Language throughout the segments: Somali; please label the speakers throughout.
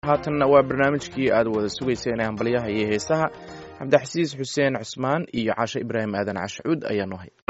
Speaker 1: haatanna waa barnaamijkii aad wada sugayseen ee hambalyaha iyo heesaha cabdixasiis xuseen cusmaan iyo cashe ibraahim aadan cashuud ayaa noo hay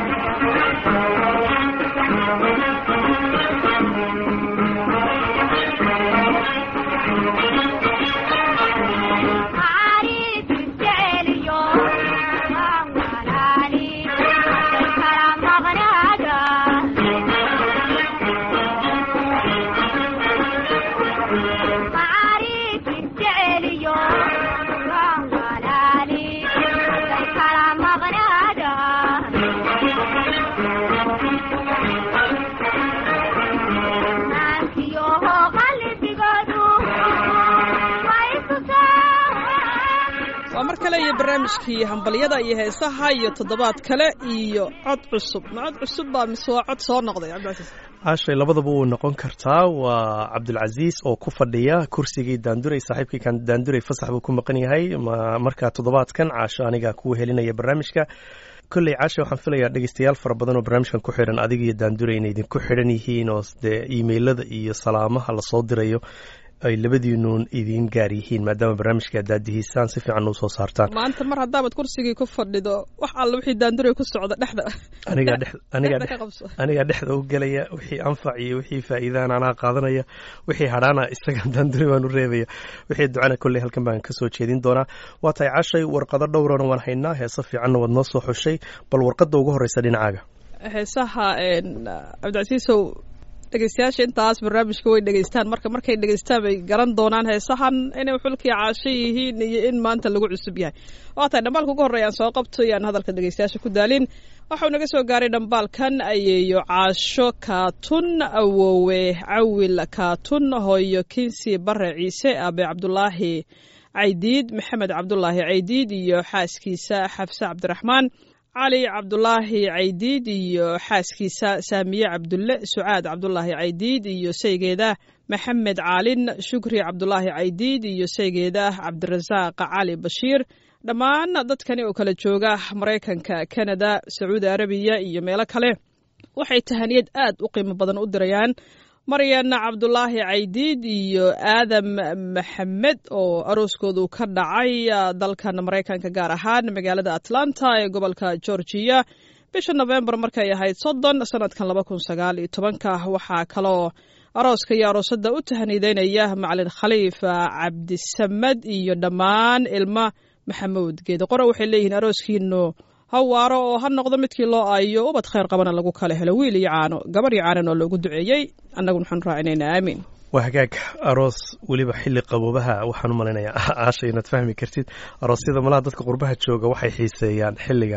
Speaker 2: waa mar kale iyo barnaamijkii hambalyada iyo heesaha iyo toddobaad kale iyo cod cusub ma cod cusub baa mise waa cod soo noqday cabdicasiis
Speaker 3: caashay labadaba wuu noqon kartaa waa cabdulcasiis oo ku fadhiya kursigii daanduray saaxiibkii kan daanduray fasax buu ku maqan yahay markaa toddobaadkan caasho aniga kuwa helinaya barnaamijka kolley caasha waxaan filayaa dhegeystayaal fara badan oo barnaamijkan ku xidhan adiga iyo daanduray inay idinku xidhan yihiin oo dee iimeylada iyo salaamaha lasoo dirayo ay labadiinuun idiin gaar yihiin maadaama barnaamijka daadihiisaan si fiican u soo saartaan
Speaker 2: maanta mar haddaamad kursigii ku fadhido wax alla wixii daanduray ku socda dhexda
Speaker 3: anigaa dhex anigaa
Speaker 2: dhexda
Speaker 3: dhex
Speaker 2: ka qabso
Speaker 3: anigaa dhexda u gelaya wixii anfac iyo wixii faa'iidaan anaa qaadanaya wixii hadhaana isaga daanduray baan u reebaya wixii ducana kolley halkan baan kasoo jeedin doonaa waa tahay cashay warqado dhowrana waan haynaa heese fiicanna waad noo soo xushay bal warqadda ugu horreysa dhinacaaga
Speaker 2: heesaha cabdicasiisow dhegeystayaasha intaas barnaamijka way dhegeystaan marka markay dhegeystaan bay garan doonaan heesahan inay xulkii caasho yihiin iyo in maanta lagu cusub yahay waa tahay dhambaalka ugu horreya aan soo qabto iyo aan hadalka dhegeystayaasha ku daalin waxau naga soo gaaray dhambaalkan ayeeyo caasho kaatun awowe cawil kaatun hooyo kinsi bare ciise aabe cabdulaahi caydiid maxamed cabdulaahi caydiid iyo xaaskiisa xafse cabdiraxmaan cali cabdulaahi caydiid iyo xaaskiisa saamiye cabdulle sucaad cabdulaahi caydiid iyo saygeeda maxamed caalin shukri cabdulaahi caydiid iyo saygeeda cabdirasaaq cali bashiir dhammaan dadkani oo kala jooga maraykanka kanada sacuudi arabiya iyo meelo kale waxay tahaniyad aad u qiimo badan u dirayaan maryan cabdulaahi caydiid iyo aadam maxamed oo arooskoodu ka dhacay dalkan maraykanka gaar ahaan magaalada atlanta ee gobolka georgiya bisha nofembar markay ahayd soddon sanadkan laba kun sagaal iyo tobanka waxaa kaloo arooska iyo aroosada u tahaniideynaya macalin khaliif cabdisamad iyo dhammaan ilma maxamuud geede qore waxay leeyihiin arooskiinu ha waaro oo ha noqdo midkii loo aayo ubad khayr qabana lagu kala helo wiil iyo caano gabar iyo caanan oo loogu duceeyey annaguna waxaan raacinaynaa aamiin
Speaker 3: waa hagaag aroos weliba xilli qaboobaha waxaan u malaynayaa caasha inaad fahmi kartid aroosyada malaha dadka qurbaha jooga waxay xiiseeyaan xilliga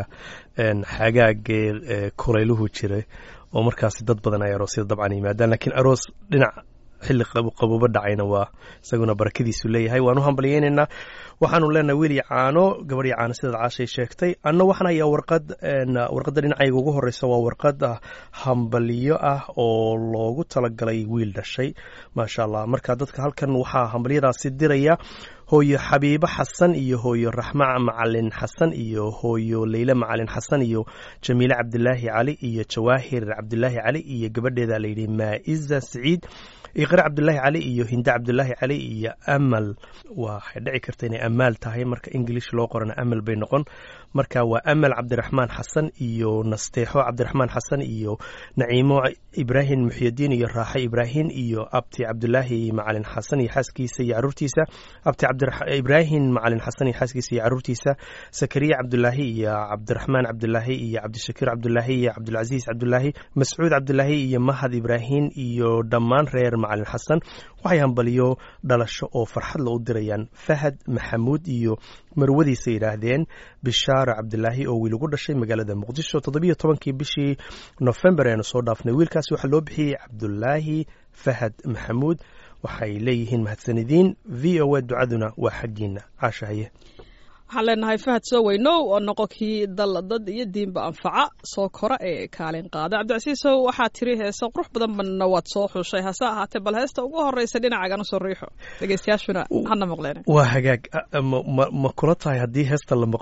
Speaker 3: xagaagee kulayluhu jiray oo markaasi dad badan ay aroosyada dabcan yimaadaan laakiin aroos dhinac xilli qaboobo dhacayna waa isaguna barakadiisu leeyahay waan u hambalyeynaynaa waxaanu leenahay wiil iyo caano gabar iyo caano sidaad caashay sheegtay anna waxaan hayaa warqad warqadda dhinacayga ugu horreysa waa warqad hambalyo ah oo loogu talagalay wiil dhashay maasha allah marka dadka halkan waxaa hambalyadaasi diraya hooyo xabiibo xasan iyo hooyo raxma macalin xasan iyo hooyo leyle macalin xasan iyo jamiile cabdilaahi cali iyo jawaahir cabdilaahi cali iyo gabadheeda layidhi maa'iza siciid iqre cabdilaahi cali iyo hinde cabdilaahi cali iyo amal waxay dhici karta inay amaal tahay marka ingilish loo qorana amal bay noqon marka waa amal cabdiraxmaan xasan iyo nasteexo cabdiraxmaan xasan iyo naciimo ibraahim muxyadiin iyo raaxe ibraahim iyo abti cabdilaahi macalin xasan iyo xaaskiisa iyo caruurtiisa abti ibraahim macalin xasan iyo xaaskiisa iyo caruurtiisa sakariya cabdulaahi iyo cabdiraxmaan cabdulaahi iyo cabdishakiir cabdulaahi iyo cabdulcasiis cabdulaahi mascuud cabdulaahi iyo mahad ibraahim iyo dhammaan reer macalin xasan waxay hambaliyo dhalasho oo farxad la u dirayaan fahad maxamuud iyo marwadiisa yidhaahdeen bishaaro cabdilaahi oo wiil ugu dhashay magaalada muqdisho toddobiyo tobankii bishii nofembar eanu soo dhaafnay wiilkaasi waxaa loo bixiyey cabdulaahi fahad maxamuud waxay leeyihiin mahadsanidiin v o a ducaduna waa xaggiina caashahaye
Speaker 2: waxaan leenahay fahad soo weynow oo noqo kii dal dad iyo diinba anfaca soo kora ee kaalin qaada cabdicasiisow waxaa tiri heese qurux badan banna waad soo xushay hase ahaatee bal heesta ugu horreysa dhinacagana soo riixo dhegeystayaashuna hana maqleen
Speaker 3: waa hagaag ma kula tahay haddii heesta la maqlo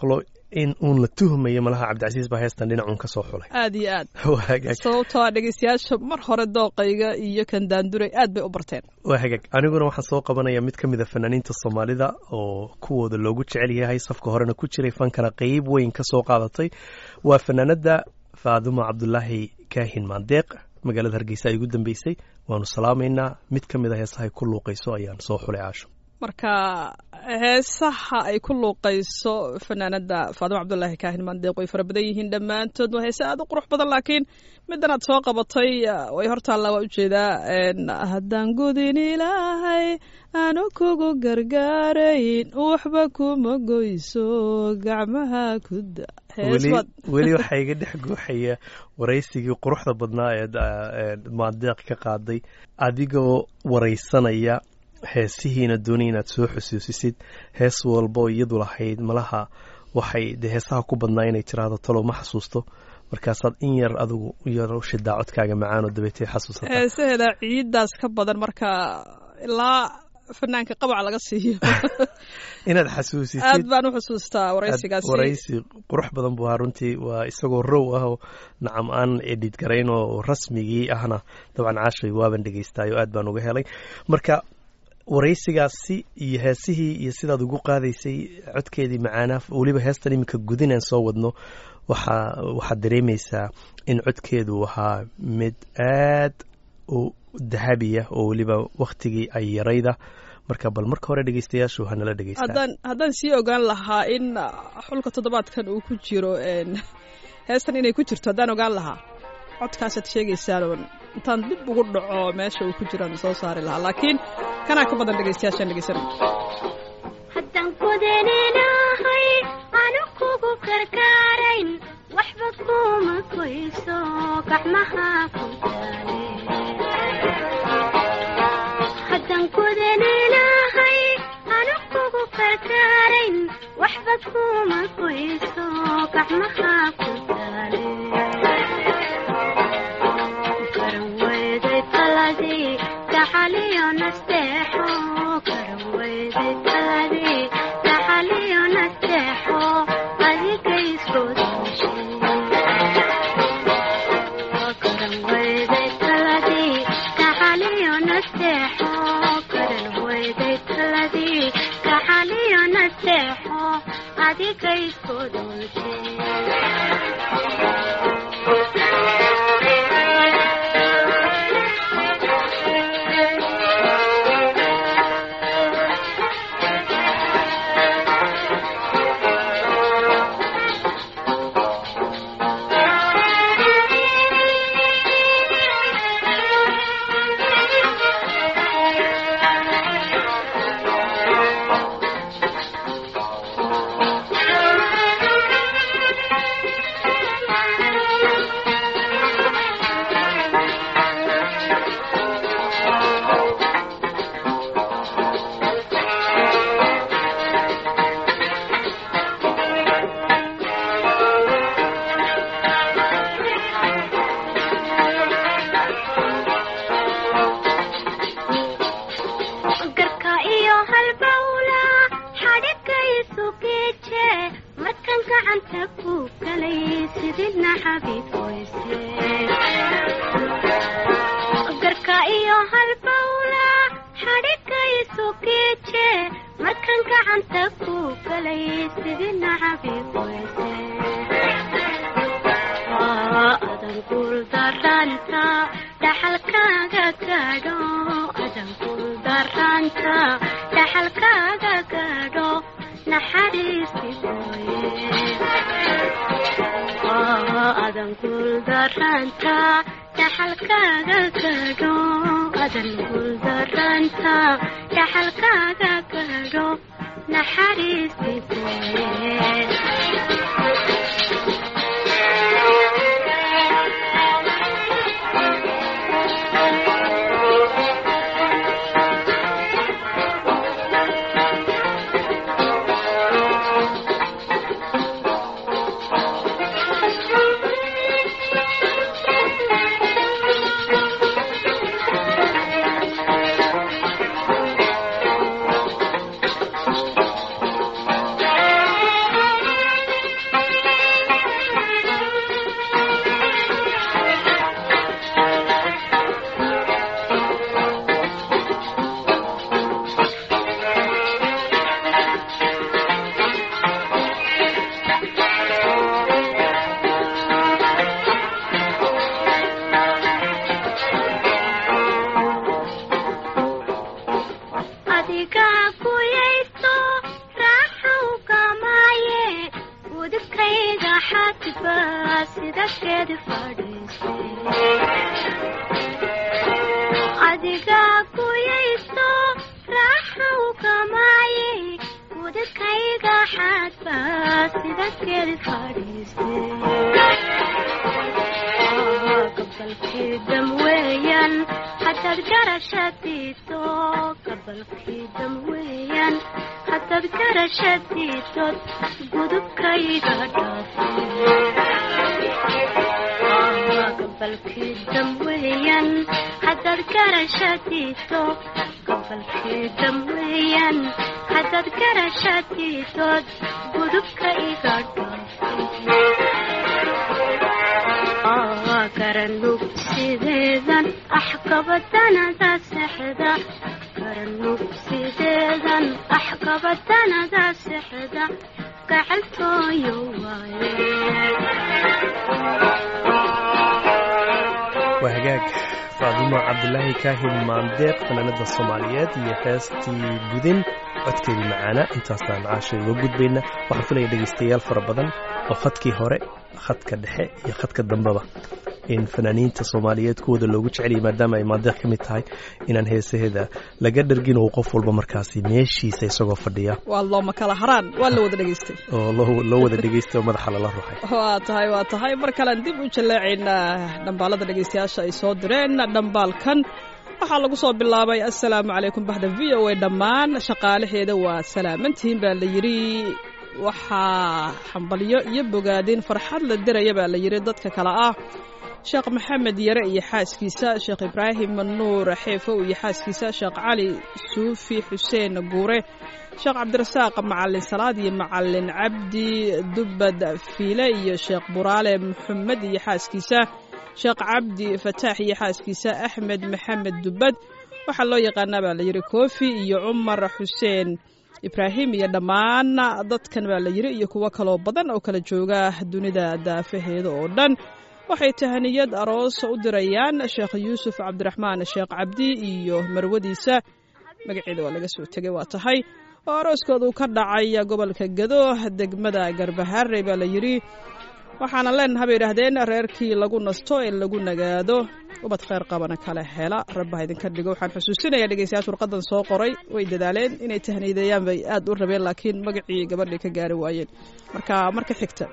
Speaker 3: in uun la tuhmayo malaha cabdicasiis baa heestan dhinacuun ka soo xulay
Speaker 2: aad iyo aad
Speaker 3: waa hagaag
Speaker 2: sababtoo ah dhegeystayaasha mar hore dooqayga iyo kan daanduray aad bay u barteen
Speaker 3: waa hagaag aniguna waxaan soo qabanaya mid ka mid a fanaaniinta soomaalida oo kuwooda loogu jecel yahay safka horena ku jiray fankana qeyb weyn ka soo qaadatay waa fanaanada faadumo cabdulaahi kaahin maandeeq magaalada hargeysa ay ugu dambeysay waanu salaamaynaa mid ka mid a heesahay ku luuqayso ayaan soo xulay caasho
Speaker 2: marka heesaha ay ku luuqayso fanaanada faadimo cabdulaahi kaahin maandeeq way fara badan yihiin dhammaantood waa heese aad u qurux badan laakiin middan aad soo qabatay way hortaalla waa ujeedaa haddaan gudin ilaahay aanu kugu gargaarayn waxba kuma goyso gacmaha kuda
Speaker 3: weli waxaa iga dhex guuxaya waraysigii quruxda badnaa ee maandeeq ka qaaday adigoo waraysanaya heesihiina doonay inaad soo xusuusisid hees walboo iyadu lahayd malaha waxay dee heesaha ku badnaa inay tiraahdo talow ma xasuusto markaasaad in yar adigu yar shidaa codkaaga macaanoo dabeetay xasuusata
Speaker 2: heesaheeda ciiddaas ka badan marka ilaa fanaanka qabac laga siiyo
Speaker 3: inaad xasuusisid
Speaker 2: aad baan u xusuustaa waraysigaasi
Speaker 3: waraysi qurux badan buu ahaa runtii waa isagoo row ah oo nacam aan edhid garayn oo rasmigii ahna dabcan caashay waaban dhegeystaay oo aad baan uga helay marka waraysigaasi iyo heesihii iyo sidaad ugu qaadaysay codkeedii macaanaa weliba heestan iminka gudinaan soo wadno waxaa waxaad dareemaysaa in codkeedu ahaa mid aad u dahabiya oo weliba wakhtigii ay yarayda marka bal marka hore dhegeystayaashu hanala dhegeystaan
Speaker 2: haddaan haddaan sii ogaan lahaa in xulka toddobaadkan uu ku jiro heestan inay ku jirto haddaan ogaan lahaa codkaasaad sheegaysaan intaan dib ugu dhaco meesha uu ku jiraan soo saari lahaa laakiin kanaa ka badan dhegeystayaashaan dhegeysanay
Speaker 4: haddaan kudaninahay anu kugu gargaarayn waxba kuma koyso gacmaha ku taale haddaan kudaninahay anu kugu gargaarayn waxba kuma koyso gacmaha ku taale karaweyday taladii gacaliyo nasteexo karaweyday taladii gacaliyo nasteexo adiga isgoodashe karaweyday taladii gacaliyo nasteexo karaweyday taladii gacaliyo nasteexo adiga isgoodashe garka iyo halbawla xadhigaysu geeje markan gacanta ku galay sididna xabiib weyse garka iyo halbawla xadhigaysu geeje markan gacanta ku galay sididna xabiib weyse adan guuldaranta dhaxalkaaga gaadho adan guuldaranta dhaxalkaaga gaadho naxariisi mooye adan guuldaranta dhaxalkaaga gaadho adan guuldaranta dhaxalkaaga gaadho naxariisi mooye adigaa kuyaysto raaxow gamaaye udubkayga xadba sida geedi fadhiistay adigaa kuyaysto raaxow gamaaye udubkayga xadba sida geedi fadhiistay gabalkii dam weeyaan haddaad garashadiido gabalkii dam weeyaan haddaad garashadiidod gudubkayga dhaafgabalkii dam weeyaan haddaad garashadiido gabalkii dam weeyaan haddaad garashadiidod gudubka iga dhaafay garanug sideedan axkabadanada sexda garanug sideedan axkabadanada sexda gacaltooyo waaye
Speaker 3: waa hagaag faadimo cabdulaahi kaahin maandeeq fanaanada soomaaliyeed iyo heestii gudin codkeedii macaana intaasaan caashay uga gudbayna waxaan filaya dhegaystayaal fara badan oo khadkii hore khadka dhexe iyo khadka dambeba in fanaaniinta soomaaliyeed kuwooda loogu jeceliyay maadaama ay maandeeq ka mid tahay inaan heesaheeda laga dhargin uu qof walba markaasi meeshiisa isagoo fadhiya
Speaker 2: waa looma kala haraan waa la wada dhegaystay
Speaker 3: oo loo loo wada dhegaystay oo madaxa lala ruxay
Speaker 2: waa tahay waa tahay mar kalean dib u jallaacaynaa dhambaalada dhegaystayaasha ay soo direen dhambaalkan waxaa lagu soo bilaabay assalaamu calaykum baxda v o a dhammaan shaqaalaheeda waa salaamantihiin baa la yidhi waxaa xambalyo iyo bogaadin farxad la diraya baa la yidhi dadka kale ah sheekh maxamed yare iyo xaaskiisa sheekh ibraahim nuur xeefow iyo xaaskiisa sheekh cali suufi xuseen guure sheekh cabdirasaaq macalin salaad iyo macalin cabdi dubbad fiile iyo sheekh buraale maxamed iyo xaaskiisa sheekh cabdi fataax iyo xaaskiisa axmed maxamed dubbad waxaa loo yaqaanaa baa la yidhi koofi iyo cumar xuseen ibraahim iyo dhammaan dadkan baa la yidhi iyo kuwo kaloo badan oo kala jooga dunida daafaheeda oo dhan waxay tahaniyad aroos u dirayaan sheekh yuusuf cabdiraxmaan sheekh cabdi iyo marwadiisa magaceeda waa laga soo tegay waa tahay oo arooskoodu ka dhacay gobolka gado degmada garbaharey baa la yidhi waxaana leenaha bay idhaahdeen reerkii lagu nasto ee lagu nagaado ubad kheyr qabana kala hela rabbaha idinka dhigo waxaan xusuusinayaa dhegeystayaasha warqadan soo qoray way dadaaleen inay tahniideeyaan bay aad u rabeen laakiin magacii gabadhay ka gaari waayeen marka marka xigta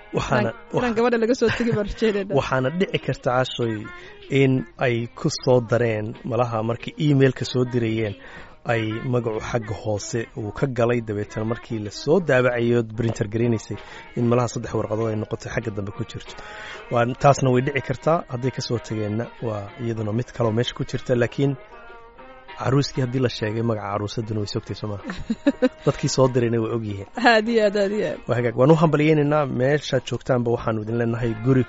Speaker 2: inaan gabadha laga soo tegi baan rajeynayna
Speaker 3: waxaana dhici karta cashoy in ay ku soo dareen malaha markii emailka soo dirayeen ay magacu xagga hoose uu ka galay dabeetana markii lasoo daabacayo brinter garanaysay in malaha saddex warqadood ay noqotay xagga dambe ku jirto taasna way dhici kartaa hadday kasoo tageenna waa iyaduna mid kaleo meesha ku jirta laakiin caruuskii haddii la sheegay magaca caruusaduna way sogtay soo maa dadkii soo dirayna way ogyihiin
Speaker 2: aad iyo aad aad iyo aad
Speaker 3: waa hagaag waan u hambalyeynaynaa meeshaad joogtaanba waxaanu idin leenahay guri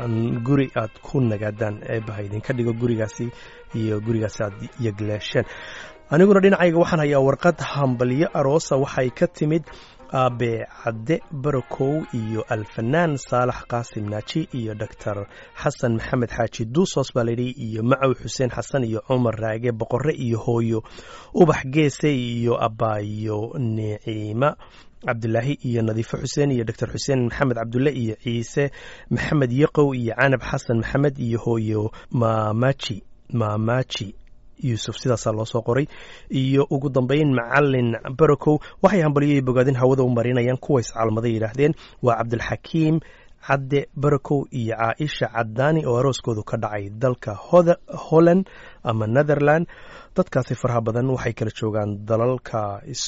Speaker 3: guri aad ku nagaadaan eebaha idinka dhigo gurigaasi iyo gurigaasi aad yagleesheen aniguna dhinacayga waxaan hayaa warqad hambalyo aroosa waxay ka timid aabe cadde barakow iyo alfanaan saalax qaasim naaji iyo doctor xasan maxamed xaaji duusos baa layidhi iyo macow xuseen xasan iyo cumar raage boqore iyo hooyo ubax geese iyo abaayo niciima cabdulaahi iyo nadiifo xuseen iyo doctor xuseen maxamed cabdulle iyo ciise maxamed yaqow iyo canab xasan maxamed iyo hooyo maamaji maamaji yuusuf sidaasaa loo soo qoray iyo ugu dambeyn macalin barakow waxay hambalyoyi bogaadin hawada u marinayaan kuwa iscaalmaday yidhaahdeen waa cabdilxakiim cadde barakow iyo caaisha cadaani oo arooskoodu ka dhacay dalka holland ama netherland dadkaasi faraha badan waxay kala joogaan dalalka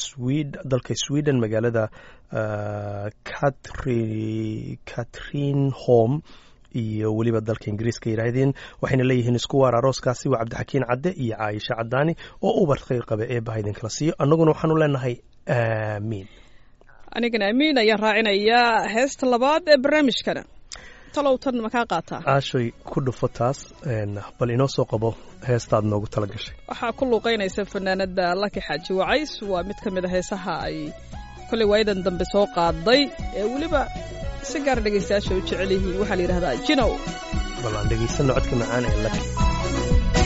Speaker 3: dalka sweden magaalada catrin home iyo weliba dalka ingiriiska yidhaahdeen waxayna leeyihiin isku waar arooskaasi waa cabdixakiin cadde iyo caaisha cadaani oo ubar khayr qabe eebaha idinkala siiyo annaguna waxaanu leenahay aamiin
Speaker 2: anigana amiin ayaan raacinayaa heesta labaad ee barnaamijkana talow tan makaa qaataa
Speaker 3: caashoy ku dhufo taas bal inoo soo qabo heestaad noogu tala gashay
Speaker 2: waxaa ku luuqaynaysa fanaanada laki xaaji wacays waa mid ka mid a heesaha ay kollay waayadan dambe soo qaaday ee weliba si gaar dhegaystayaasha u jecel yihiin waxaa la yidhahdaa jinow
Speaker 3: bal aan dhegaysanno codka macaan ee laki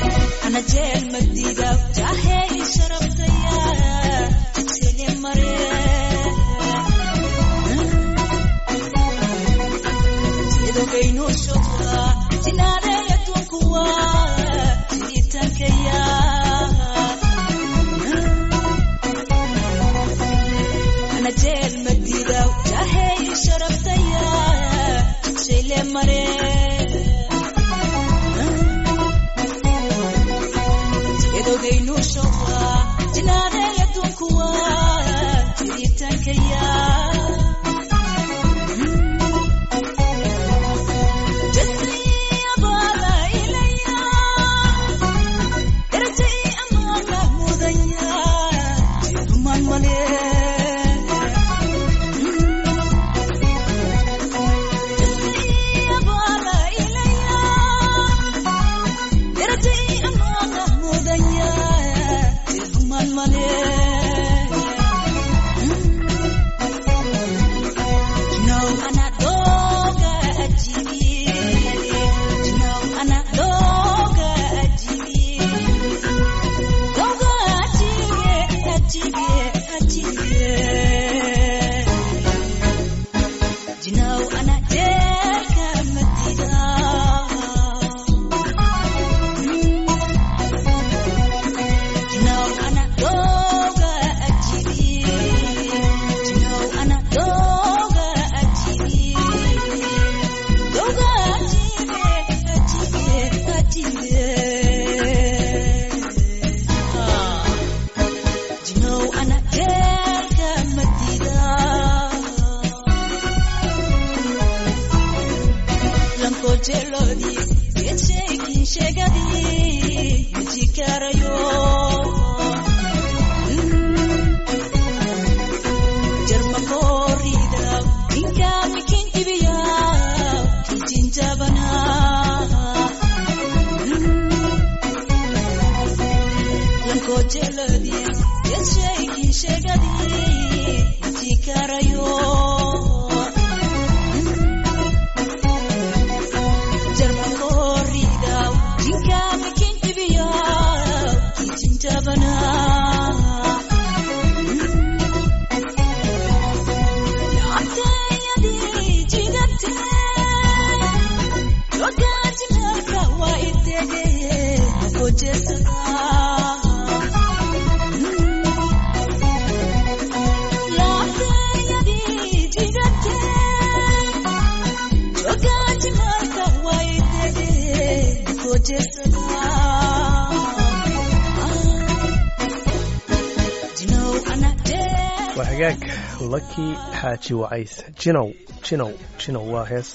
Speaker 3: waa hagaag laki xaaji wacays jinow jinow jinow waa hees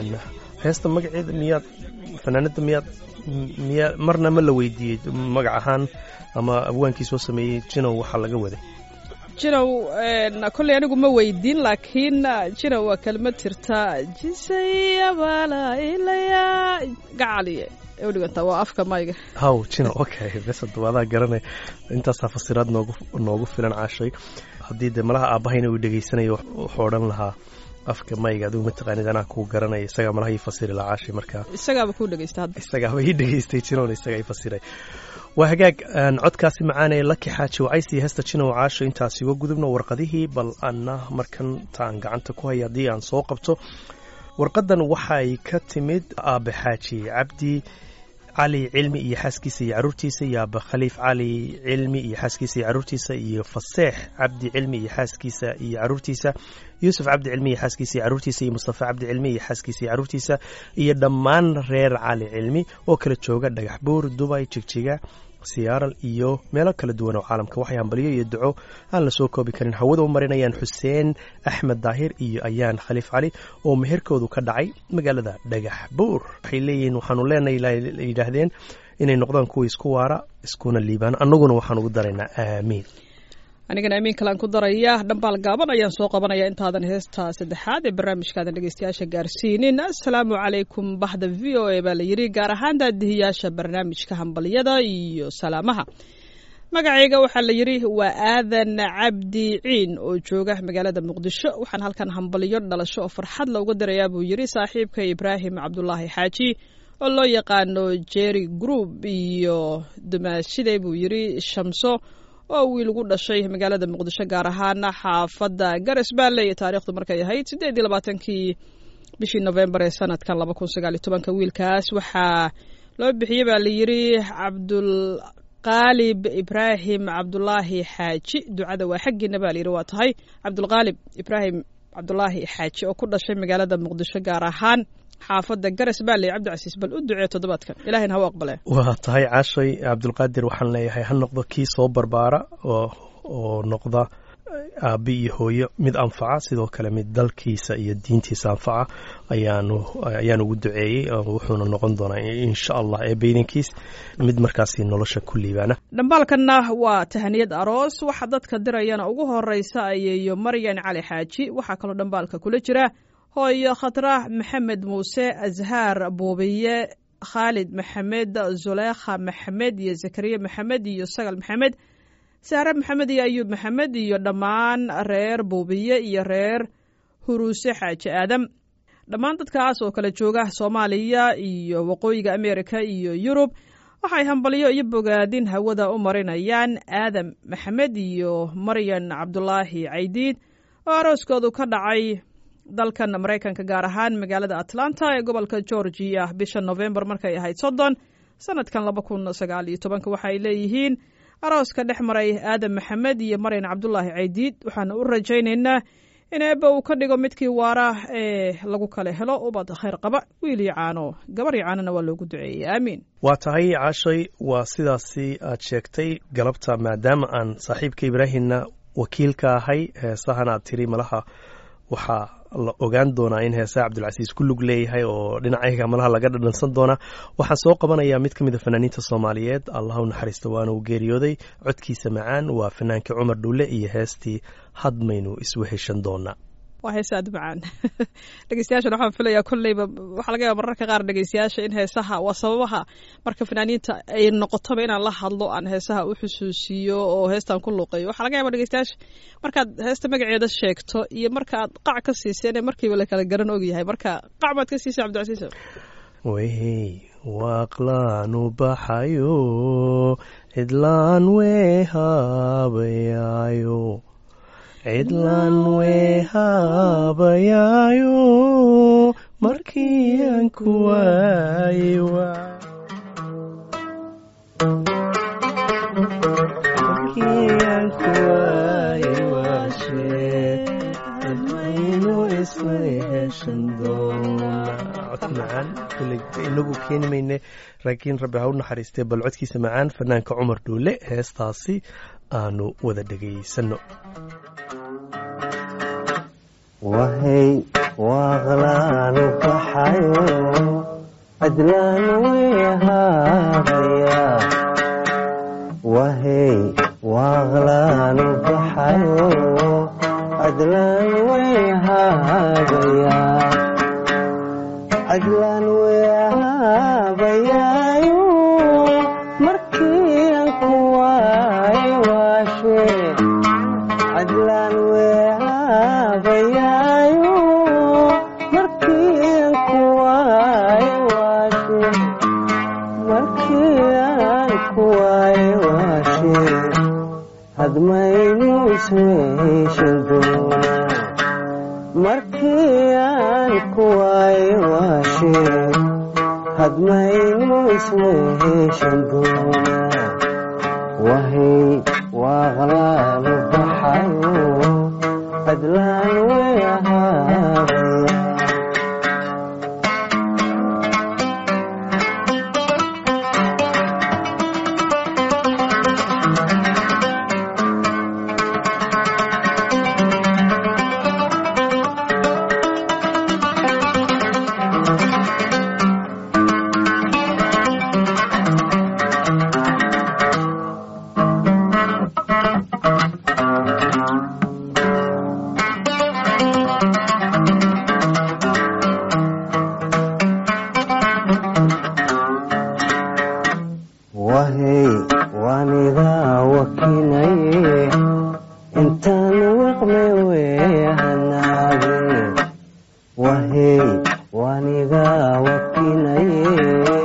Speaker 3: heesta magaceeda miyaad fanaanada miyaad miyaa marna ma la weydiiyey magac ahaan ama abwaankii soo sameeyey jinow waxaa laga waday
Speaker 2: jinow kolley anigu ma weydiin laakiin jinow waa kelmad jirta jisayabala ilaya gacaliye udhiganta waa afka mayga
Speaker 3: haw jinow okay bes hadda adaa garanay intaasaa fasiraad noogu noogu filan caashay haddii dee malaha aabbahayna uu dhegaysanayo wuxuu odhan lahaa afka mayga adigu mataqaanid anaa kuu garanaya isagaa malaha ii fasiri lahaa caashay marka
Speaker 2: isagaaba kuu dhegeysta hadda
Speaker 3: isagaaba ii dhegaystay jinown isagaa ii fasiray waa hagaag codkaasi macaanaya laki xaaji wacays iyo heesta jinow caasho intaasi uga gudubno warqadihii bal anna markan taan gacanta ku haya haddii aan soo qabto warqadan waxay ka timid aabe xaaji cabdi cali cilmi iyo xaaskiisa iyo caruurtiisa iyo aaba khaliif cali cilmi iyo xaaskiisa iyo caruurtiisa iyo faseex cabdi cilmi iyo xaaskiisa iyo caruurtiisa yuusuf cabdi cilmi iyo xaaskiisa iyo caruurtiisa iyo mustafa cabdi cilmi iyo xaaskiisa iyo caruurtiisa iyo dhammaan reer cali cilmi oo kala jooga dhagax buur dubay jigjiga siyaaral iyo meelo kala duwan oo caalamka waxay hambaliyo iyo duco aan la soo koobi karin hawada u marinayaan xuseen axmed daahir iyo ayaan khaliif cali oo meherkoodu ka dhacay magaalada dhagax buur waxay leeyihiin waxaanu leenahay yidhaahdeen inay noqdaan kuwa isku waara iskuna liibaan annaguna waxaan ugu daraynaa aamiin
Speaker 2: anigana amiin kalaan ku daraya dhambaal gaaban ayaan soo qabanaya intaadan heesta saddexaad ee barnaamijkaadan dhegeystayaasha gaarsiinin assalaamu calaykum baxda v o a baa la yidhi gaar ahaan daadihiyaasha barnaamijka hambalyada iyo salaamaha magacayga waxaa la yidhi waa aadan cabdi ciin oo jooga magaalada muqdisho waxaan halkan hambalyo dhalasho oo farxad looga dirayaa buu yidhi saaxiibka ibraahim cabdulaahi xaaji oo loo yaqaano jerry group iyo dumaashide buu yidhi shamso oo wiil ugu dhashay magaalada muqdisho gaar ahaan xaafadda gares baale iyo taariikhdu markay ahayd siddeed iyo labaatankii bishii novembar ee sanadkan laba kun sagaal iyo tobanka wiilkaas waxaa loo bixiyey baa la yidhi cabdulqaalib ibraahim cabdulaahi xaaji ducada waa xaggiina baa layidhi waa tahay cabdulqaalib ibraahim cabdulaahi xaaji oo ku dhashay magaalada muqdisho gaar ahaan xaafadda gares baale cabdicasiis bal u ducee toddobaadkan ilahina ha u aqbalee
Speaker 3: waa tahay caashay cabdulqaadir waxaan leeyahay ha noqdo kii soo barbaara oo oo noqda aabi iyo hooyo mid anfaca sidoo kale mid dalkiisa iyo diintiisa anfaca ayaanu ayaan ugu duceeyey wuxuuna noqon doonaa insha allah ee beydankiis mid markaasi nolosha ku liibaana
Speaker 2: dhambaalkanna waa tahaniyad aroos waxa dadka dirayana ugu horeysa ayeeyo maryan cali xaaji waxaa kaloo dhambaalka kula jira hooyo khatrah maxamed muuse azhaar buubiye khaalid maxamed zuleekha maxamed iyo zakariya maxamed iyo sagal maxamed sahre maxamed iyo ayuub maxamed iyo dhammaan reer buubiye iyo reer huruuse xaaji aadam dhammaan dadkaas oo kala jooga soomaaliya iyo waqooyiga amerika iyo yurub waxay hambalyo iyo bogaadin hawada u marinayaan aadam maxamed iyo maryan cabdulaahi caydiid oo arooskoodu ka dhacay dalkan maraykanka gaar ahaan magaalada atlanta ee gobolka georgia bisha novembar markay ahayd soddon sanadkan laba kun sagaal iyo tobanka waxaay leeyihiin arooska dhex maray aadam maxamed iyo maryan cabdulaahi caydiid waxaana u rajaynaynaa in eebba uu ka dhigo midkii waara ee lagu kala helo ubad khayr qaba wiil iyo caano gabar iyo caanona waa loogu duceeyey aamiin
Speaker 3: waa tahay caashay waa sidaasi aad sheegtay galabta maadaama aan saaxiibka ibraahimna wakiilka ahay heesahana aad tiri malaha waxaa la ogaan doonaa in heesaha cabdilcasiis ku lug leeyahay oo dhinacayaga malaha laga dhadhansan doonaa waxaan soo qabanayaa mid ka mid a fanaaniinta soomaaliyeed allah u naxariista waana uu geeriyooday codkiisa macaan waa fanaankii cumar dhulle iyo heestii hadmaynu isweheshan doonaa
Speaker 2: waa heesa aad macaan dhegeystayaashan waxaan filayaa kolleyba waxaa laga yaaba mararka qaar dhegeystayaasha in heesaha waa sababaha marka fanaaniinta ay noqotoba inaan la hadlo aan heesaha u xusuusiyo oo heestan ku luuqeeyo waxaa laga yaaba dhegeystayaasha markaad heesta magaceeda sheegto iyo marka aad qac ka siiseen markiiba la kala garan ogyahay marka qac baad ka siisay cabdicasiis
Speaker 3: wey waaqlaanu baxayo cidlaan weehaabayaayo cidlaan weehaabayaayo markii aan ku waaye markii aan ku waaye waashe admaynu isla heshan doonaa cod macaan kule inagu keeni mayne laakiin rabbi ha u naxariistee bal codkiisa macaan fanaanka cumar dhuule heestaasi aanu wada dhegaysanno
Speaker 5: wahay waaqlaanu baxayo cadlaan weehaabaya wahay waaqlaanu baxayo cadlaan weehaabaya cadlaan weehaabayaayo markii aan ku waayo waashe cadlaan weehaabayaayo markii aan ku waayo waashe markii aan ku waayo waashe hadmaynu isweeshan doonaa markii aan ku waayo waashe hadmaynu isweeshan doonaa wahay waaqlaanu baxayo cadlaan weehaabaya wahay waanigaa wakinaye intaan wiqme weehanaage wahay waanigaa wakinaye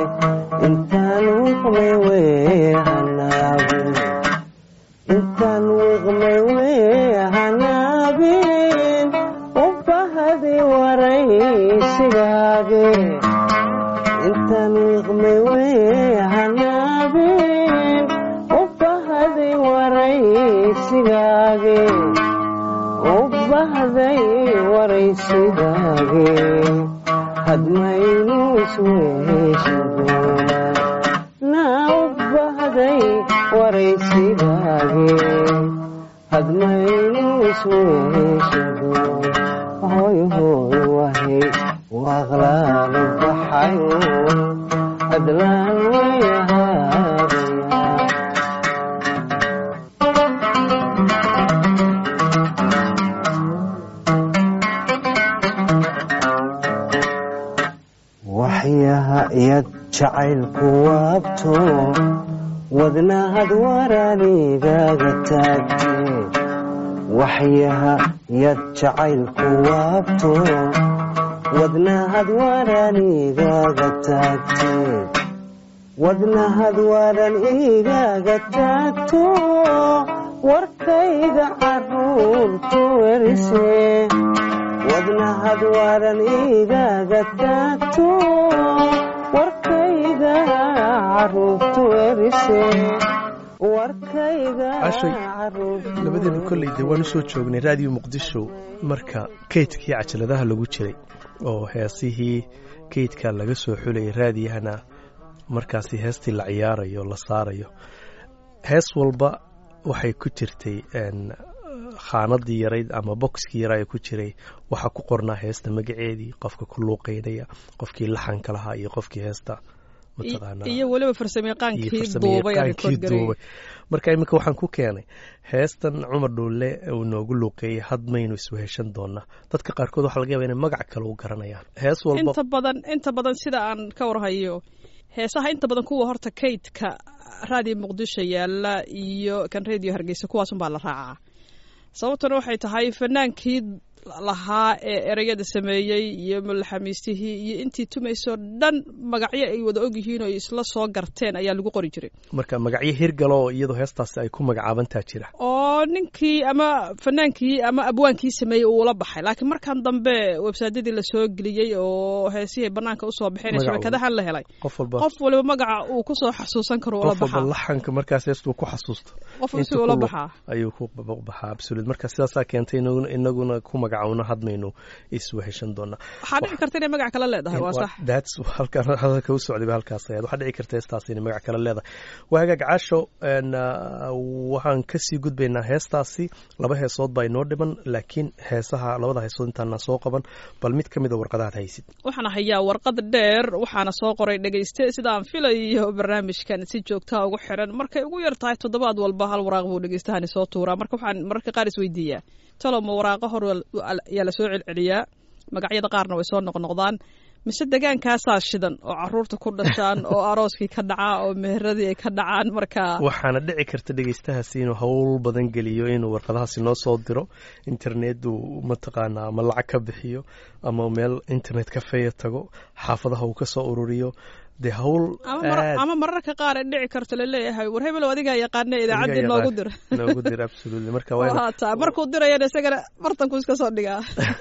Speaker 5: wahe u bahday waraysigaage hadmaynu isweeshan doonaa naa u bahday waraysigaage hadmaynu isweeshan doonaa hoy hoy wahe waaqlaanu baxayo adlaan wayahaadaya waxyaha iyad jacaylku waabto wadnahad waraanigaga taagtee waxyaha yad jacaylku waabto wadnahad waraanigaga taagtee wadnahad waran igaga taagto warkayga caruurtu werise wadnahad waran igaga taagto warkayga caruurtu werise warkayga
Speaker 3: Cashay,
Speaker 5: caruurtu
Speaker 3: labadeenu kolley dee waan usoo joognay raadiyo muqdisho marka kaydkii cajaladaha lagu jiray oo heesihii kaydka laga soo xulayay raadiyahana markaasi heestii la ciyaarayo la saarayo hees walba waxay ku jirtay een, khaanadii yarayd ama boxkii yaraa ee ku jiray waxaa ku qornaa heesta magaceedii qofka ku luuqeynaya qofkii laxanka lahaa iyo qofkii heesta mataqaanaa
Speaker 2: iyo weliba
Speaker 3: iyo
Speaker 2: farsamayaqaankii duubay ee
Speaker 3: farsamayaqaankii
Speaker 2: record gareeyay.
Speaker 3: duubay marka iminka waxaan ku keenay heestan cumar dhuulle uu noogu luuqeeyey hadmaynu isweheshan doonaa dadka qaarkood waxaa laga yaaba inay magac kale u garanayaan hees walba
Speaker 2: inta badan inta badan sida aan ka warhayo heesaha inta badan kuwa horta kaydka raadiyo muqdisho yaala iyo kan radio hargeysa kuwaasunbaa la raacaa sababtuna waxay tahay fanaankii lahaa ee ereyada sameeyey iyo mulaxamiistihii iyo intii tumaysoo dhan magacyo ay wada ogyihiin oo ay isla soo garteen ayaa lagu qori jiray
Speaker 3: marka magacyo hirgalo oo iyadoo heestaasi ay ku magacaabantaa jira
Speaker 2: oo ninkii ama fanaankii ama abwaankii sameeyey uula baxay laakiin markan dambe websaadyadii lasoo geliyey oo heesihii banaanka usoo baxeen ee
Speaker 3: Magaca
Speaker 2: shabakadahan la helay
Speaker 3: qof walba
Speaker 2: qof waliba magaca uu kusoo xasuusan karo ula
Speaker 3: qof walba
Speaker 2: baxaa
Speaker 3: laxanka markaas heestuu ku xasuusto
Speaker 2: qof
Speaker 3: inta
Speaker 2: si
Speaker 3: ku
Speaker 2: ula
Speaker 3: luuq-
Speaker 2: baxaa
Speaker 3: ayuu ku baxaa absolut marka sidaasaa keentay inaguna- inaguna ku magacawno hadmaynu isweheshan doonaa
Speaker 2: waxaa dhici karta inay magac kale leedahay waa sax
Speaker 3: that's halkaan hadalka u socday ba halkaas ayaad waxaa dhici karta heestaas inay magac kale leedahay waa hagaag caasho een, ah, waxaan kasii gudbaynaa heestaasi laba heesood baa inoo dhiman laakiin heesaha labada heesood intaana soo qaban bal mid ka mid a warqadaad haysid
Speaker 2: waxaan hayaa warqad dheer waxaana soo qoray dhegayste sidaan filayo barnaamijkan si joogtaa ugu xiran markay ugu yar tahay toddobaad walba hal waraaq buu dhegaystahani soo tuuraa marka waxaan mararka qaar isweydiiyaa talo ma waraaqa hor ayaa lasoo celceliyaa magacyada qaarna way soo noqnoqdaan mise degaankaasaa shidan oo caruurta ku dhashaan oo arooskii ka dhacaa oo meheradii ay ka dhacaan marka
Speaker 3: waxaana dhici karta dhegeystahaasi inuu howl badan geliyo inuu warqadahaasi noo soo diro internetu mataqaanaa ama lacag ka bixiyo ama meel internet kafeeya tago xaafadaha uu ka soo ururiyo dee howl
Speaker 2: ama mar-
Speaker 3: aad
Speaker 2: ama mararka qaar ay dhici karto laleeyahay war hebelow adigaa yaqaana idaacaddii
Speaker 3: adiga
Speaker 2: noogu
Speaker 3: yaqaan.
Speaker 2: dira
Speaker 3: noogu dir absolutely marka waa
Speaker 2: waa taa markuu dirayana isagana bartanku iska soo dhigaa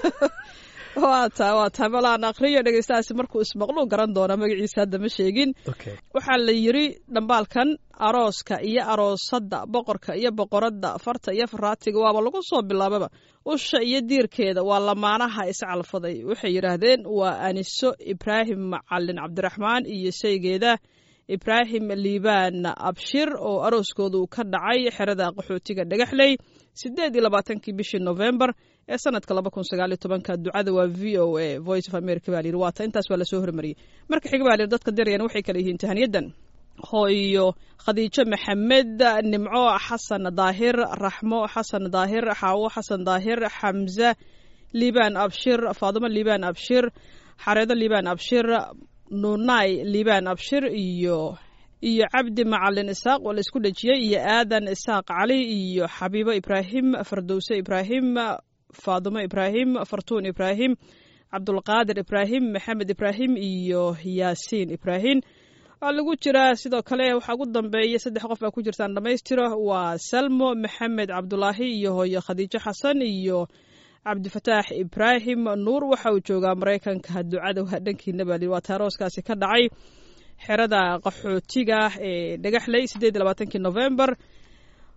Speaker 2: waa taa waa taa balaan akriyo dhegeystahaasi markuu ismaqluu garan doona magaciisa hadda ma sheegin
Speaker 3: okay
Speaker 2: waxaa la yiri dhambaalkan arooska iyo aroosadda boqorka iyo boqoradda farta iyo faraatiga waaba lagu soo bilaababa usha iyo diirkeeda waa lamaanaha iscalfaday waxay yidhaahdeen waa aniso ibraahim macalin cabdiraxmaan iyo shaygeeda ibraahim liibaan abshir oo arooskoodu ka dhacay xerada qaxootiga dhagaxley sideed iyo labaatankii bishii november ee sanadka laba kun sagaal iyo tobanka ducada waa v o a voice of america baa layidhi waata intaas waa lasoo hormariyey marka xiga baa layidhi dadka dirayana waxay kala yihiin tahaniyadan hooyo khadiijo maxamed nimco xasan daahir raxmo xasan daahir xaawo xasan daahir xamse liibaan abshir faadimo liibaan abshir xareedo liibaan abshir nuunay liibaan abshir iyo iyo cabdi macalin isaaq oo la isku dhejiyey iyo aadan isaaq cali iyo xabiibo ibraahim fardowse ibraahim faadimo ibraahim fartuun ibraahim cabdulqaadir ibraahim maxamed ibraahim iyo yaasiin ibraahim waa lagu jiraa sidoo kale waxaa ugu dambeeya saddex qof baa ku jirtaan dhammaystiro waa salmo maxamed cabdulaahi iyo hooyo khadiijo xasan iyo cabdifataax ibraahim nuur waxa uu joogaa maraykanka ducada waa dhankiina baa lihi waa taarooskaasi ka dhacay xerada qaxootiga ee dhagaxley sideed iyo labaatankii november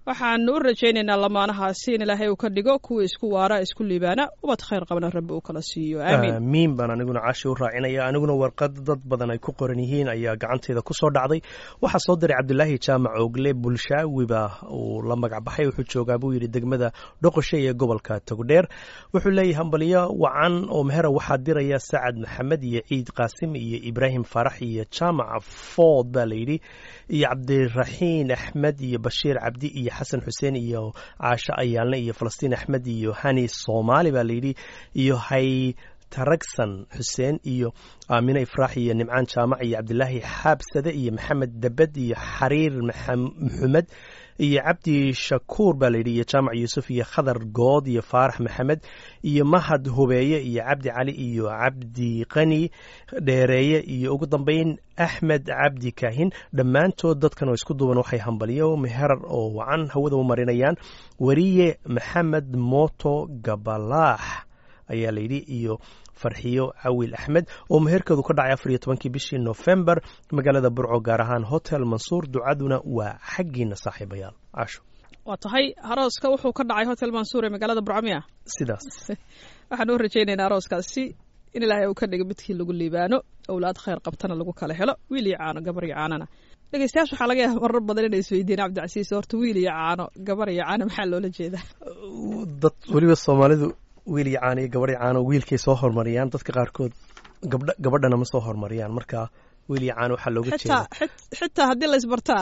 Speaker 2: waxaanu u rajaynaynaa lamaanahaasi in ilaahay uu ka dhigo kuwa isku waara isku liibaana ubad khayr qabana rabbi uu kala siiyo aamiin
Speaker 3: aamiin baan aniguna caashi u raacinaya aniguna warqad dad badan ay ku qoran yihiin ayaa gacanteeda ku soo dhacday waxaa soo diray cabdulaahi jaamac ogle bulshaawiba uu la magac baxay wuxuu joogaa buu yidhi degmada dhoqoshe ee gobolka togdheer wuxuu leeyahay hambaliyo wacan oo mehera waxaa diraya sacad maxamed iyo ciid qaasim iyo ibraahim faarax iyo jaamac food baa layidhi iyo cabdiraxiin axmed iyo bashiir cabdi iyo xasan xuseen iyo caasho ayaalne iyo falastiin axmed iyo hani soomaali baa layidhi iyo hay taragsan xuseen iyo aamine ifraax iyo nimcaan jaamac iyo cabdilaahi xaabsade iyo maxamed debed iyo xariir maxamed iyo cabdi shakuur baa layidhi iyo jaamac yuusuf iyo khadar good iyo faarax maxamed iyo mahad hubeeye iyo cabdi cali iyo cabdi qani dheereeye iyo ugu dambeyn axmed cabdi kaahin dhammaantood dadkan oo isku duuban waxay hambaliyo meherar oo wacan hawada u marinayaan weriye maxamed mooto gabalaax ayaa layidhi iyo farxiyo cawil axmed oo meherkeedu ka dhacay afar iyo tobankii bishii nofembar magaalada burco gaar ahaan hotel mansuur ducaduna waa xaggiina saaxiibayaal caasho
Speaker 2: waa tahay arooska wuxuu ka dhacay hotel mansuur ee magaalada burcamiya
Speaker 3: sidaas
Speaker 2: waxaan u rajaynaynaa arooskaasi in ilaahay uu ka dhigo midkii lagu liibaano owlaad khayr qabtana lagu kala helo wiil iyo caano gabar iyo caanana dhegeystayaasha waxaa laga yaaba marar badan inay isweydiiyeen cabdicasiis horta wiil iyo caano gabar iyo caano maxaa loola jeedaa
Speaker 3: dad weliba soomaalidu wiil iyo caano iyo gabar iyo caano wiilkay soo hormariyaan dadka qaarkood gabdha gabadhana ma soo hormariyaan marka wiil iyo caano waxaa looga
Speaker 2: xitaa
Speaker 3: jeeda
Speaker 2: xitaa haddii la isbartaa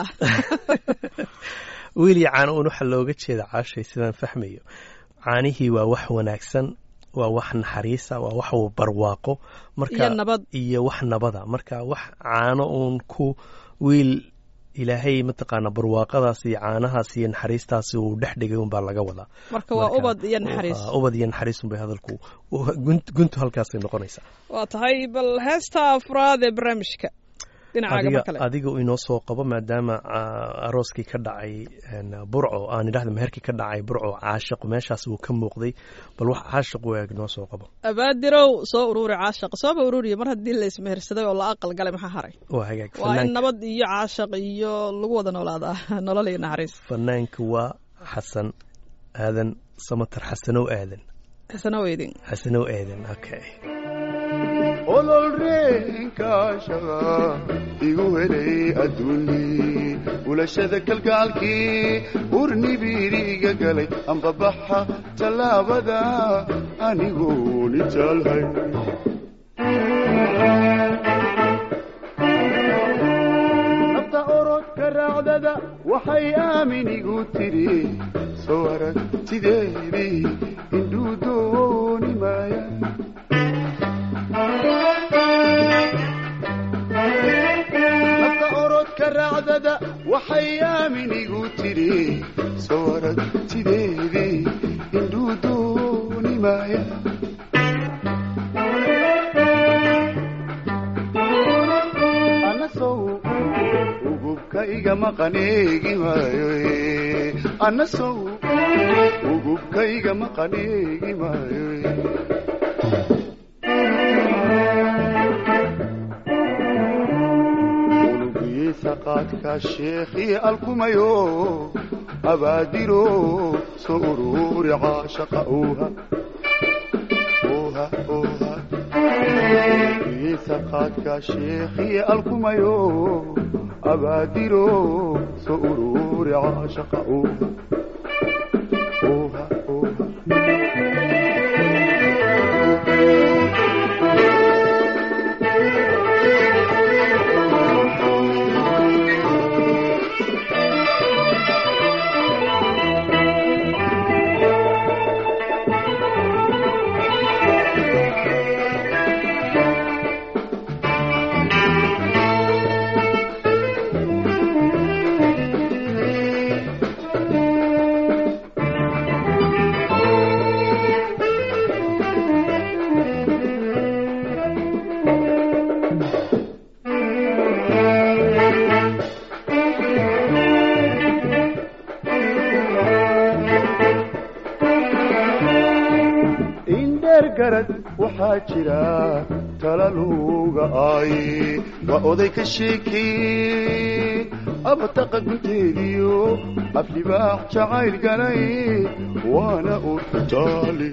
Speaker 3: wiil iyo caano un waxaa looga jeeda caashay sidaan fahmayo caanihii waa wax wanaagsan waa wax naxariisa waa wax barwaaqo marka
Speaker 2: iyo nabad
Speaker 3: iyo wax nabada marka wax caano uun ku wiil ilaahay mataqaana barwaaqadaas iyo caanahaas iyo naxariistaasi uu dhex dhigay unbaa laga wadaa
Speaker 2: marka waa
Speaker 3: Marka,
Speaker 2: ubad iyo naxariis
Speaker 3: ah, ubad iyo naxariis unbay hadalku gunt- guntu halkaasay noqonaysaa
Speaker 2: waa tahay bal heesta afraad ee barnaamijka dhinacaaga
Speaker 3: adiga
Speaker 2: mar kale
Speaker 3: adiga uu inoo soo qabo maadaama ah, arooskii ka dhacay een, burco aan idhahda meherkii ka dhacay burco caashiq meeshaas uu ka muuqday bal wax caashiq u eeg noo soo qabo
Speaker 2: abaadirow soo ururi caashaq sooba ururiya mar haddii la ismehersaday oo la aqal galay maxaa haray
Speaker 3: waa hagaag
Speaker 2: waa in
Speaker 3: fanaanka
Speaker 2: nabad iyo caashaq iyo lagu wada noolaadaa nolol iyo naxariis
Speaker 3: fanaanka waa xasan aadan samatar xasanow aadan
Speaker 2: xasano weydin
Speaker 3: xasanow aadan okay
Speaker 6: ololreenkaashaqa igu helay adduuni ulashada kalgaalkii urnibiiriga galay ambabaxa tallaabada anigoo nitaalhay nafta orodka raacdada waxay aamin igu tidhi soo aragtideedii indhuu dooni maaya nafta orodka raacdada waxay aamin igu tidhi soo aragtideedii indhuu dooni maaya anasow ugubka iga maqaneegi maayo eh. anasow ugubka iga maqaneegi maayo eh. unugiisa qaadka sheekhii alkumayo abaadiro soo ururi caashaqa uuha uuha uuha unugiisa qaadka sheekhii alkumayo abaadiro soo ururi caashaqa uuha uuha uuha indheer garad waxaa jira tala luga ay waa oday ka sheekey abataqa gunteediyo aflibaax jacayl galay waana urtaali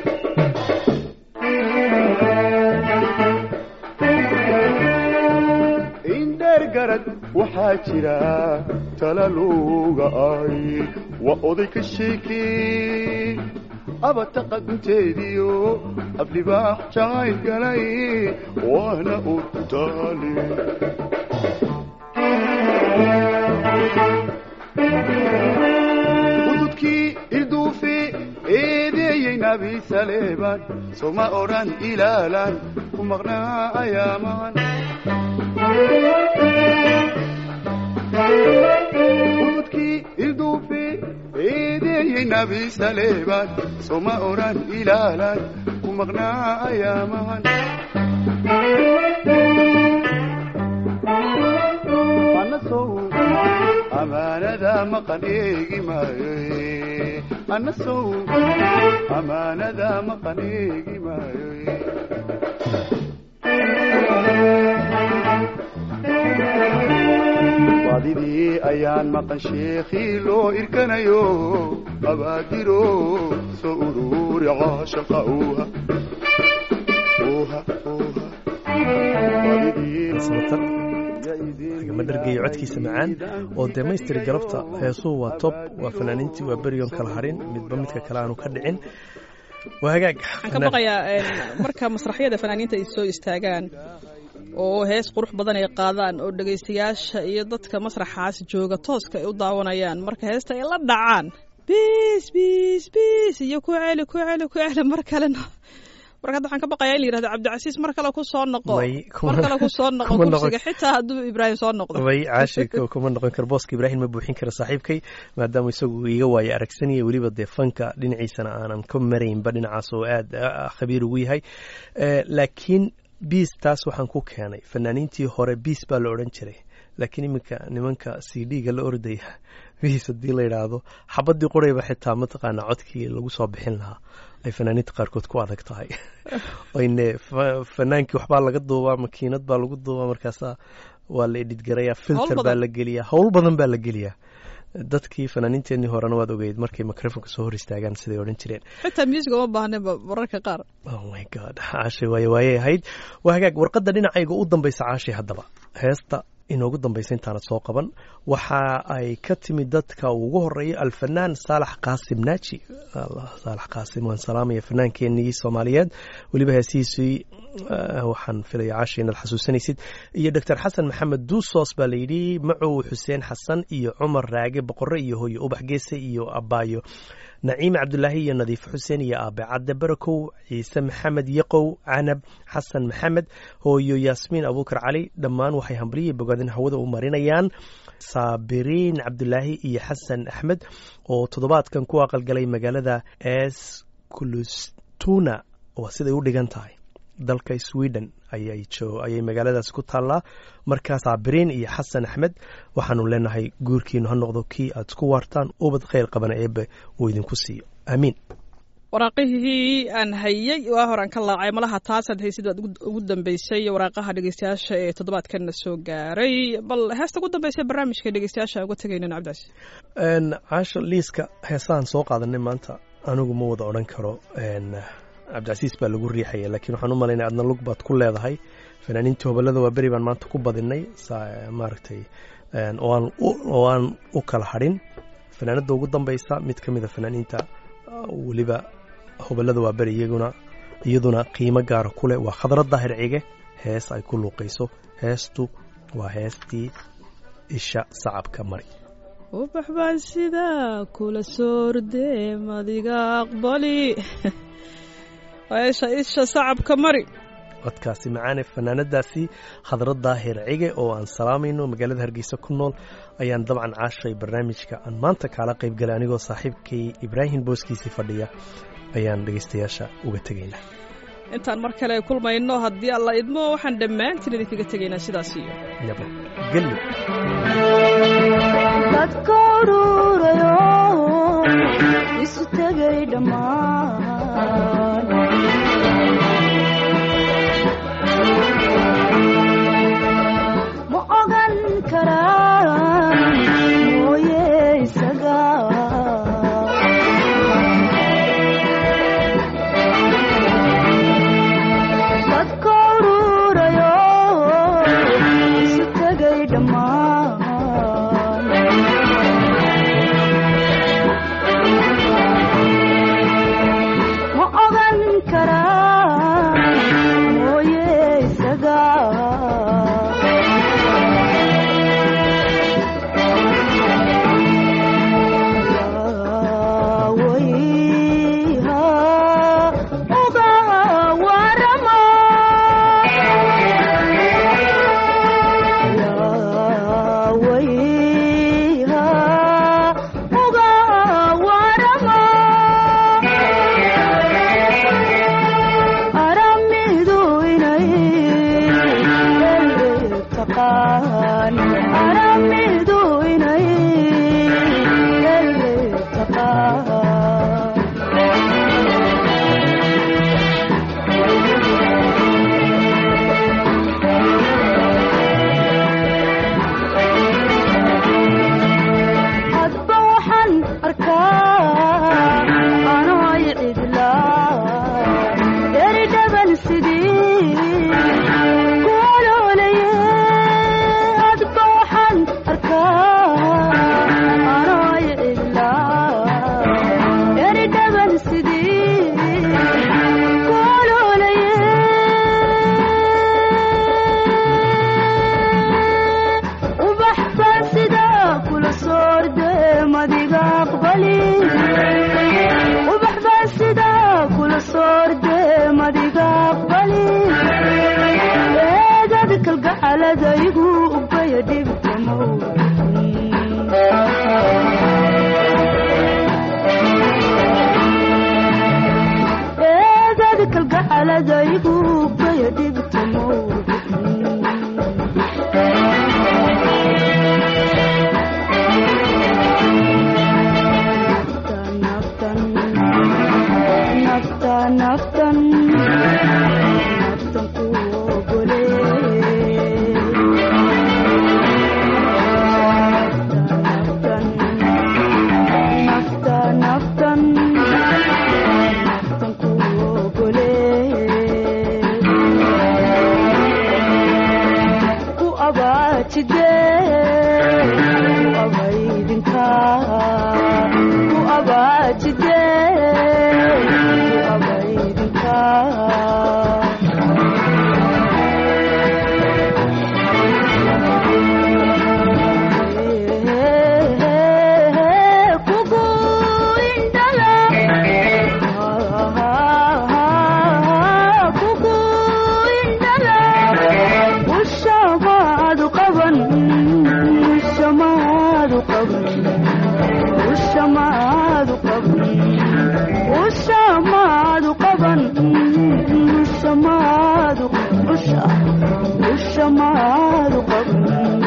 Speaker 6: indheer garad waxaa jira talaluga ay waa oday ka sheekee abataqa gunteediyo aflibaax jacayl galay waana urtaali ududkii ilduufi eedeeyey nabi saleeban soma odhan ilaalan ku maqnaa ayaaman ududkii ilduufi eedeeyey nabi saleeban soma odhan ilaalan ku maqnaa ayaaman anasow amaanada maqan eegi maayo anasow amaanada maqan eegi maayo baadidii ayaan maqan sheekhii loo irkanayo abaadiro soo uruuri caashaqa uuha uuha uuha
Speaker 3: ma dhargeeyo codkiisa macaan oo demaystiri galabta heesuhu waa tob waa fanaaniintii waa beriyon kala harin midba midka kale aanu ka dhicin waa hagaag
Speaker 2: waxaan ka baqayaa marka masraxyada fanaaniinta ay soo istaagaan oo hees qurux badan ay qaadaan oo dhegaystayaasha iyo dadka masraxaas jooga tooska ay u daawanayaan marka heesta ay la dhacaan biis biis biis iyo ku celi ku celi ku celi mar kalena marka hadda waxaan ka baqayaa in la yidhahdo cabdicasiis mar kale ku soo noqo
Speaker 3: May, kuma-
Speaker 2: mar kale ku soo noqo
Speaker 3: kuma noqon-
Speaker 2: kursiga xitaa hadduu ibraahim soo noqdo
Speaker 3: way caashi kuma noqon karo booska ibraahim ma buuxin karo saaxiibkay maadaama isagu iga waayo aragsanaya weliba dee fanka dhinaciisana aanan ka maraynba dhinacaas oo aad ah, khabiir ugu yahay Eh, laakiin biis taas waxaan ku keenay fanaaniintii hore biis baa la odhan jiray laakiin iminka nimanka c d-ga la ordaya biis haddii la yidhaahdo xabadii qorayba xitaa mataqaana codkii lagu soo bixin lahaa ay fanaaniinta qaarkood ku adag tahay oyne fa- fanaankii waxbaa laga duubaa makiinad baa lagu duubaa markaasa waa la edhidgarayaa filter
Speaker 2: badan.
Speaker 3: baa la geliyaa howl badan baa la geliyaa dadkii fanaaniinteenii horena waad ogeyd markay microfonka soo hor istaagaan siday odhan jireen
Speaker 2: xitaa music uma baahnaba mararka qaar
Speaker 3: oh my god caashay waaye waayay ahayd waa hagaag warqadda dhinacayga u dambaysa caashay haddaba heesta inoogu dambaysa intaanad soo qaban waxa ay ka timid dadka ugu horeeya alfanaan saalax qaasim naaji Allah, saalax qaasim waan salaamaya fanaankeenii soomaaliyeed weliba heesihiisii eh, waxaan filaya caashay inaad xasuusanaysid iyo doctor xasan maxamed duusos baa layidhi macow xuseen xasan iyo cumar raage boqore iyo hooyo ubax geese iyo abaayo naciime cabdulaahi iyo nadiif xuseen iyo aabe cadde barakow ciise maxamed yaqow canab xasan maxamed hooyo yaasmiin abuukar cali dhammaan waxay hambaliyii bogaadin hawada u marinayaan saabiriin cabdulaahi iyo xasan axmed oo toddobaadkan ku aqalgalay magaalada esculustuna waa siday u dhigan tahay dalka sweden ayay jo- ayay magaaladaas ku taallaa markaa saabiriin iyo xasan axmed waxaanu leenahay guurkiinu ha noqdo kii aad isku waartaan ubad khayr qabana eebbe uu idinku siiyo aamiin
Speaker 2: waraaqihii aan hayey waa horaan ka laacay malaha taasaad haysid baad ugu- ugu dambeysay waraaqaha dhegeystayaasha ee toddobaadkanna soo gaaray bal heesta ugu dambeysay barnaamijka dhegeystayaasha uga tegaynan cabdicasi
Speaker 3: Een, caasho liiska heesahan soo qaadanay maanta anigu ma wada odhan karo een, cabdicasiis baa lagu riixaya laakiin waxaan u malaynaya adna lug baad ku leedahay fanaaniintii hobalada waa beri baan maanta ku badinay saa- maaragtay een, oo aan u- oo aan u kala hadhin fanaanada ugu dambeysa mid ka mida fanaaniinta uh, weliba hobalada waa beri iyaguna iyaduna qiimo gaara ku leh waa khadra daahir cige hees ay ku luuqayso heestu waa heestii isha sacabka mari
Speaker 2: ubax baan sidaa kula soordee madiga aqbali isha isha sacabka mari
Speaker 3: codkaasi macaane fanaanadaasi khadra daahir cige oo aan salaamayno magaalada hargeysa ku nool ayaan dabcan caashay barnaamijka aan maanta kaala qayb galay anigoo saaxiibkay ibraahim booskiisii fadhiya ayaan dhegeystayaasha uga tegaynaa
Speaker 2: intaan mar kale kulmayno haddii alla idmo waxaan dhammaantiin idinkaga tegaynaa sidaas iyo
Speaker 3: nabad gelyo
Speaker 7: dadka ururayo isu tegay dhammaan ma ogan karaan kalgacaladaygu baya dhibtamo naftan naftan naftan naftan ku ogole naftan naftan naftan naftan ku ogole ku abaajide ku abaydinka ku abaajide ku abaydinka kugu indhala kugu indhala ushamaadu qaban ushamaadu qaban ushamaadu qaban ushamaadu qaban ushamaadu usha ushamaadu qaban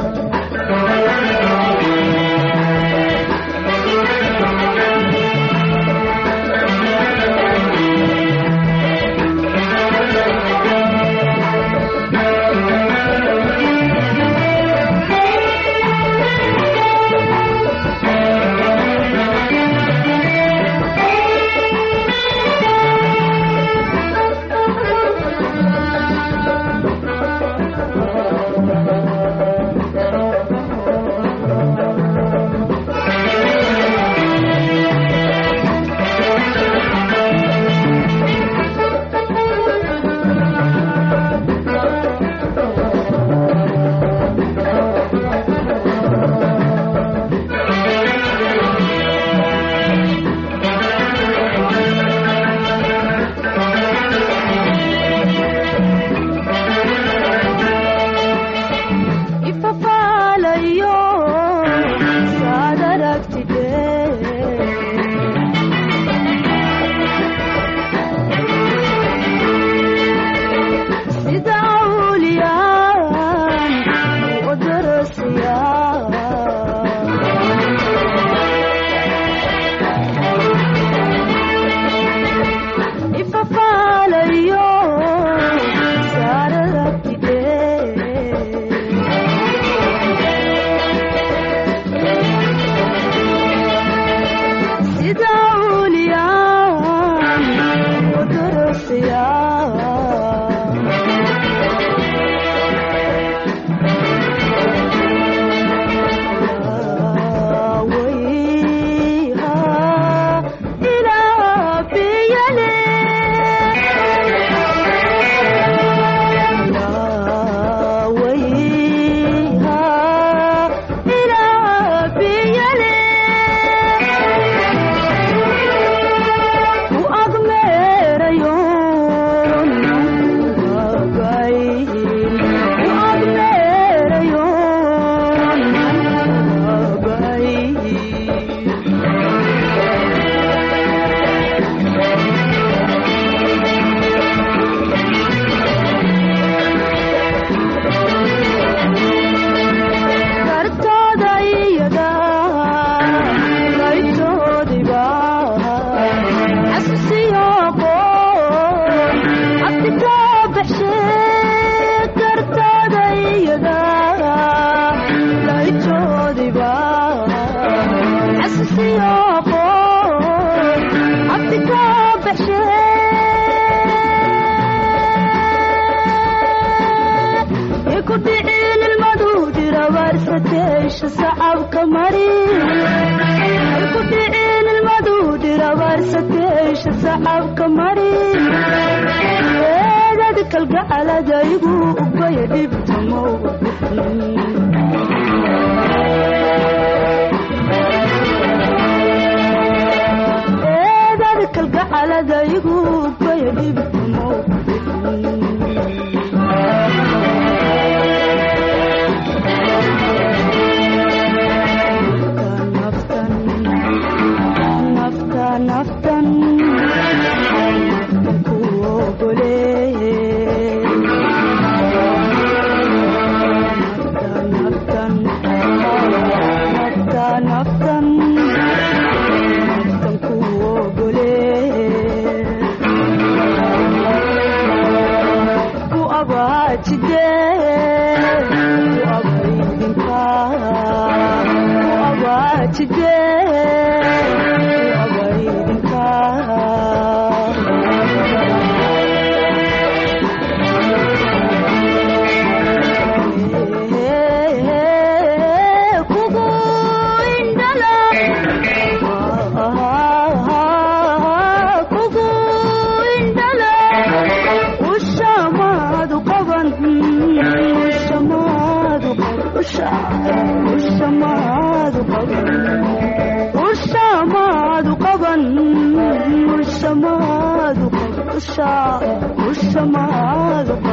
Speaker 7: ifafaalayo saad aragtide sida awliyaan u darasiya ifafaalayo saad aragtide sida awliyaan u darasiya wayha ilaa biyale wayha ilaa biyale ku agmeerayo nagayn ku agmeerayo nagayn kartooda iyada laytoodiba xasuusiyo qoon abtikoo baxshe kartooda iyada laytoodiba xasuusiyo qoon abtikoo baxshe ku dhicin ilmadu dirabaarsateesha sacabka mari ku dhicin ilmadu dirabaarsateesha sacabka mari eedad kalgacaladaygu ubaya dhibtamo eedad kalgacaladaygu ubaya dhibtamo naftan naftan naftan ku usha usha maadu